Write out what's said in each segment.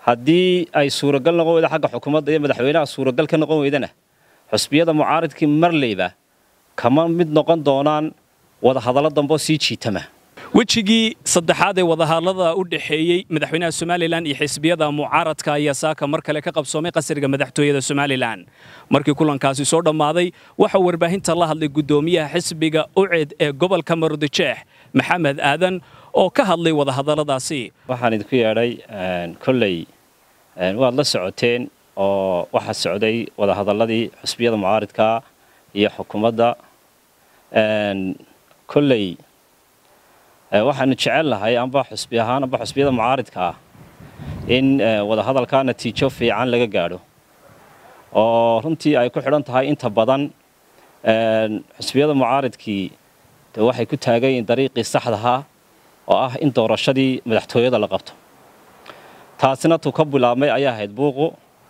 haddii ay suuragal noqon weyda xagga xukuumadda iyo madaxweynaha suuragal ka noqon weydana xusbiyada mucaaridkii marleyba kama mid noqon doonaan wadahadallo damboo sii jiitama wejigii saddexaad ee wadahadlada u dhexeeyey madaxweynaha somalilan iyo xisbiyada mucaaradka ayaa saaka mar kale ka qabsoomay qasriga madaxtooyada somalilan markii kulankaasi soo dhammaaday waxaa warbaahinta la hadlay guddoomiyaha xisbiga uced ee gobolka maroodijeex maxamed aadan oo ka hadlay wadahadalladaasi waxaan idinku yeedhay kolley waad la socoteen oo waxaa socday wadahadalladii xusbiyada mucaaridka iyo xukuumadda kolley waxaanu jecel lahay amba xusbi ahaan amba xusbiyada mucaaridka ah in wadahadalkaa natiijo fiican laga gaadho oo runtii ay ku xidhan tahay inta badan xusbiyada mucaaridkii de waxay ku taagan yihiin dariiqii saxdahaa oo ah in doorashadii madaxtooyada la qabto taasina tuu ka bilaabmay ayaa ahayd buuqu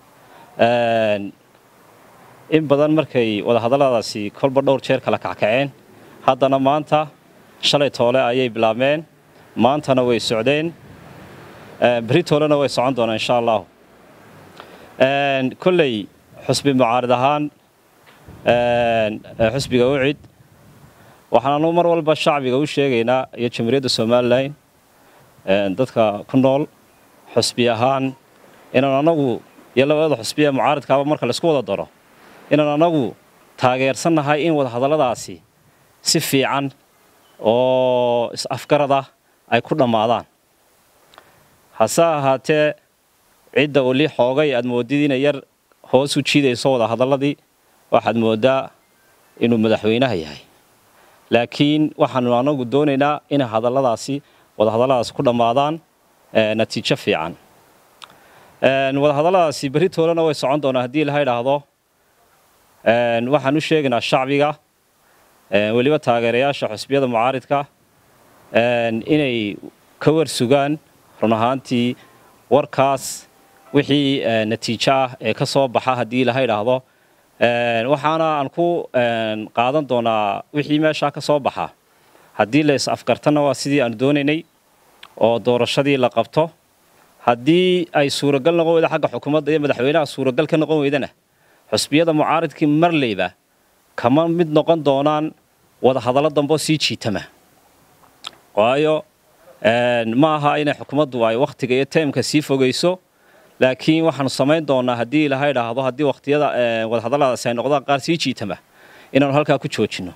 in badan markay wadahadalladaasi kolba dhowr jeer kala kackaceen haddana maanta shalay toole ayay bilaabmeen maantana way socdeen beri toolena way socon doonaan insha allahu kolley xusbi mucaarid ahaan xusbiga ucid waxaanu mar walba shacbiga u sheegaynaa iyo jamhuuriyadda somalilan dadka ku nool xusbi ahaan inaan anagu iyo labada xusbiya mucaaridkaaba marka laisku wada daro inaan anagu taageersannahay in wadahadalladaasi si fiican oo is-afgarada ay ku dhammaadaan hase ahaatee cidda weli xoogay aad moodid inay yar hoos u jiidayso wadahadalladii waxaad mooddaa inuu madaxweynaha yahay laakiin waxaanu anagu doonaynaa inay hadalladaasi wadahadalladaasi ku dhammaadaan natiijo fiican wadahadalladaasi berri toolena way socon doonaa haddii laha idhaahdo waxaan u sheegaynaa shacbiga weliba taageerayaasha xusbiyada mucaaridka inay ka war sugaan run ahaantii warkaas wixii natiijo ah ee ka soo baxa haddii laha idhaahdo waxaana aan ku qaadan doonaa wixii meeshaa ka soo baxa haddii la is-afgartana waa sidii aanu doonaynay oo doorashadii la qabto haddii ay suuragal noqon weyda xagga xukuumadda iyo madaxweynaha suuragal ka noqon weydana xusbiyada mucaaridkii marleyba kama mid noqon doonaan wadahadallo damboo sii jiitama waayo ma aha inay xukuumaddu ay wakhtiga iyo taymka sii fogayso laakiin waxaanu samayn doonaa haddii ilaha idhaahdo haddii wakhtiyada wadahadalladaasi ay noqdaan qaar sii jiitama inaanu halkaa ku joojinno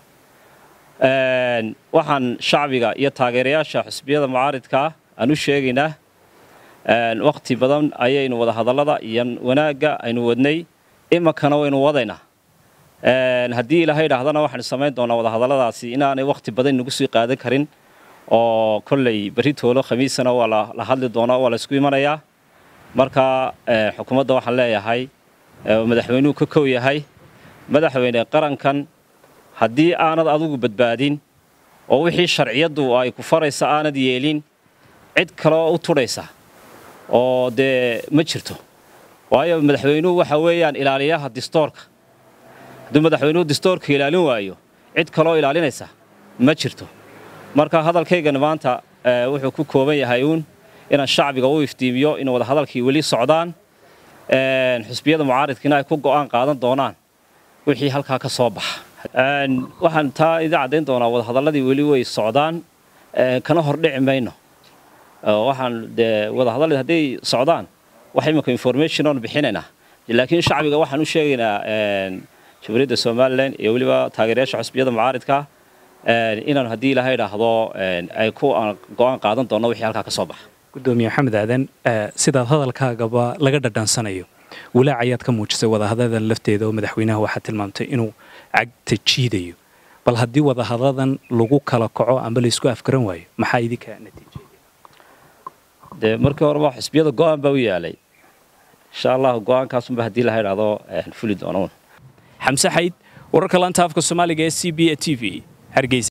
waxaan shacbiga iyo taageerayaasha xusbiyada mucaaridkaa aan u sheegaynaa wakhti badan ayaynu wadahadallada iyo wanaagga aynu wadnay iminkana waynu wadaynaa haddii ilaha idhaahdana waxaanu samayn doonaa wadahadalladaasi inaanay wakhti badan nagu sii qaadan karin oo kolley berri toolo khamiisana waa la hadli doonaa waa la isku imanayaa marka xukuumadda waxaan leeyahay madaxweynuhu ka kow yahay madaxweyne qarankan haddii aanad adigu badbaadin oo wixii sharciyaddu ay ku faraysa aanad yeelin cid kaleoo u tudhaysa oo dee ma jirto waayo madaxweynuhu waxa weeyaan ilaaliyaha distoorka hadduu madaxweynuhu distoorka ilaalin waayo cid kaloo ilaalinaysa ma jirto marka hadalkaygana maanta wuxuu ku kooban yahay uun inaan shacbiga u iftiimiyo in wadahadalkii weli socdaan xusbiyada mucaaridkiina ay ku go'aan qaadan doonaan wixii halkaa ka soo baxa waxaan taa idin caddayn doonaa wadahadalladii weli way socdaan kana hordhici mayno waxaan dee wadahadalladii hadday socdaan wax iminka information oon bixinaynaa laakiin shacbiga waxaan u sheegaynaa jamhuuriyadda somalilan iyo weliba taageerayaasha xusbiyada mucaaridka inaan haddii ilaha idhaahdo ay ku go'aan qaadan doonno wixii halkaa ka soo baxa gudoomiye maxamed aadan sidaad hadalkaagaba laga dhadhansanayo walaac ayaad ka muujisay wadahadadan lafteeda oo madaxweynaha waxaa tilmaamtay inuu cagta jiidayo bal haddii wadahadadan lagu kala kaco amba laysku afgaran waayo maxaa idinka natiijaya dee markii horeba xisbiyada go'aan baa u yaalay insha allah go'aankaasunba haddii laha idhaahdo fuli doonoun xamse xayd wararka laanta afka soomaaliga ee c b a t v hargeysa